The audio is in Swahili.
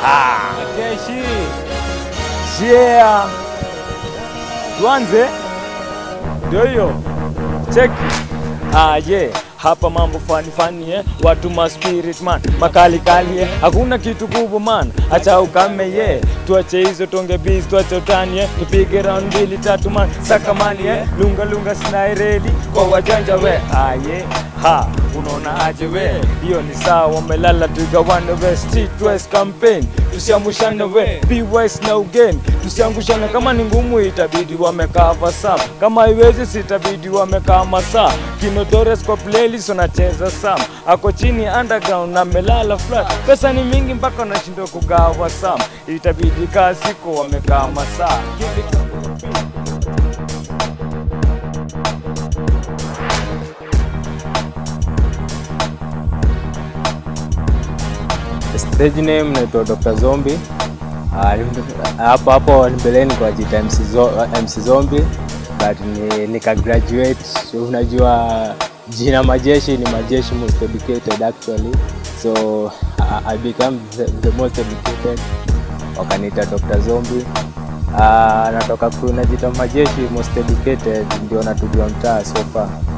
Jeshi. Yeah. Tuanze. Ndio hiyo. Check. Ah, yeah. Hapa mambo fani fani eh. Watu ma spirit man, makali kali eh. Hakuna kitu kubwa man, acha ukame yeah. Tuache hizo tonge biz, tuache utani eh. Tupige round mbili tatu man, saka mali eh. Lunga lunga sina reli kwa wajanja we. Ah, yeah. Ha, unaona aje we? Hiyo ni sawa, wamelala tugawane we. Street West campaign, tusiamushane we. Be wise na again, tusiangushane. Kama ni ngumu itabidi wamekaa vasam, kama haiwezi sitabidi wamekaa masaa. Kinotores kwa playlist wanacheza sam, ako chini underground na melala flat. Pesa ni mingi mpaka wanashindwa kugawa sam, itabidi kaa siku wamekaa masaa. Stage name naitwa Dr. Zombie. Ah, hapo hapo mbeleni kwa jita MC, Zo, MC Zombie but ni, nika graduate. Unajua jina majeshi ni majeshi most educated actually, so I, I become the, the most educated, wakaniita Dr. Zombie. Ah, natoka crew najita majeshi most educated, ndio natujua mtaa so far.